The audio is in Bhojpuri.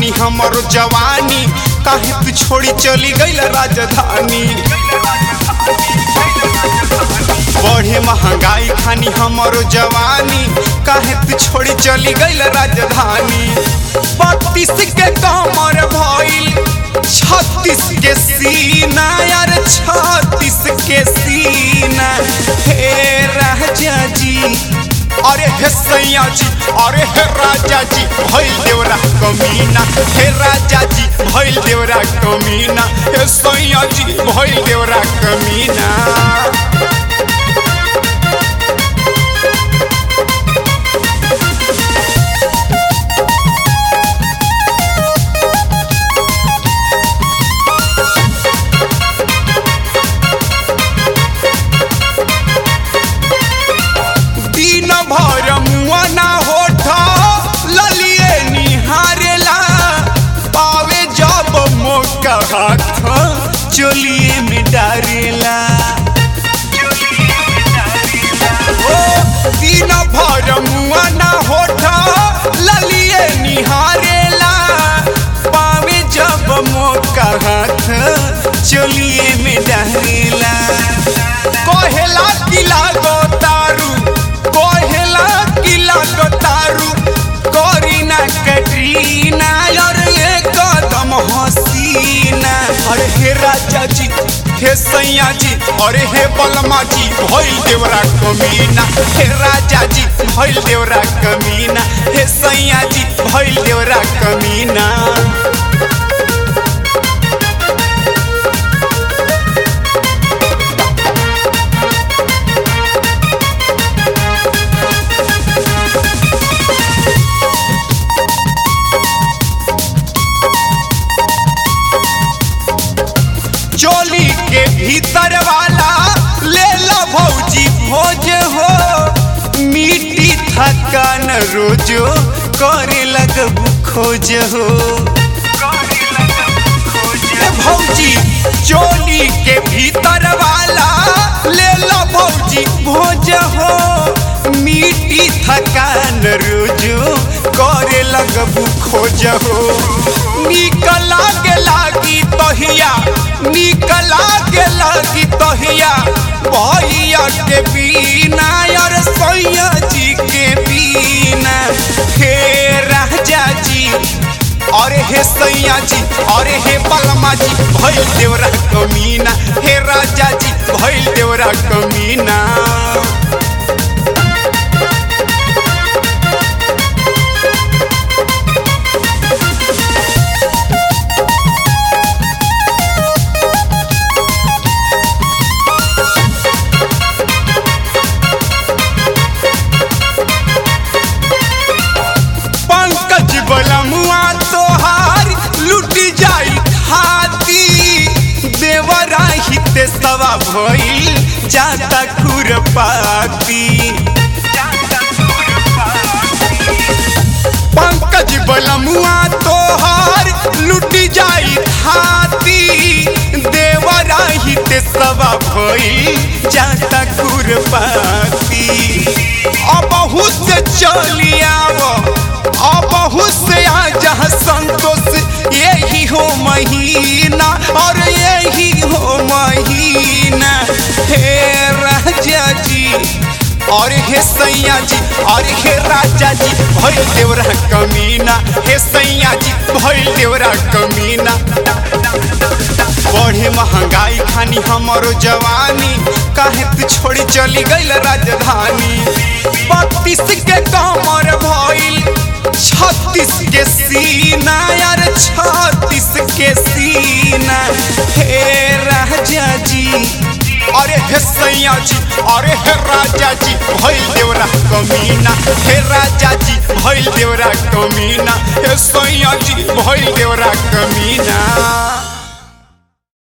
खानी हमर जवानी काहे तू छोड़ी चली गईल राजधानी बढ़े महंगाई खानी हमर जवानी काहे तू छोड़ी चली गईल राजधानी बत्तीस के कमर भइल छत्तीस के सीना यार छत्तीस के सीना हे राजा जी अरे हे सैया जी अरे हे राजा जी भइल देवरा कमीना हे राजा जी भइल देवरा कमीना हे सैया जी भइल देवरा कमीना दिन भर मुआ ना होठ ललिए निहारेला पावे जब मौका हाथ चलिए में डारेला ओ दिन भर मुआ ना होठ ललिए निहारेला पावे जब मौका हाथ चलिए में डारेला कहेला कि लागो तारू कहेला कि लागो तारू करीना कैटरीना और ये कदम हसीना अरे हे राजा जी हे सैया जी अरे हे बलमा जी भइल देवरा कमीना हे राजा जी भइल देवरा कमीना हे सैया जी भइल देवरा कमीना चोली के भीतर वाला ले लो भौजी भोज हो मिट्टी थकान रोजो करे लगबू खोज हो ए भौजी चोली के भीतर वाला ले लो भौजी भोज हो मिट्टी थकान रोजो करे लगबू खोज हो निकला के लागी तहिया निकला के लागी तहिया भैया के बिना यार सैया जी के बिना हे राजा जी अरे हे सैया जी अरे हे बलमा जी भइल देवरा कमीना हे राजा जी भइल देवरा कमीना पंकज बलमुआ तोहार लुट जाई खाती देवरा हित सवा भइल जाता खुरपाती पंकज बलमुआ तोहार लुट जाई खाती देवरा हित सवा भइल जाता खुरपाती अब से चली आवो अब से आ जहाँ संतोष यही हो महीना और यही हो महीना हे राजा जी और हे सैया जी और हे राजा जी भइल देवरा कमीना हे सैया जी भइल देवरा कमीना बढ़े महंगाई खानी हमरो जवानी काहे तू छोड़ी चली गईल राजधानी बत्तीस के कमर भइल छत्तीस के सीना यार छत्तीस के सीना हे राजा जी अरे हे सैया जी अरे हे राजा जी भइल देवरा कमीना हे राजा जी भइल देवरा कमीना हे सैया जी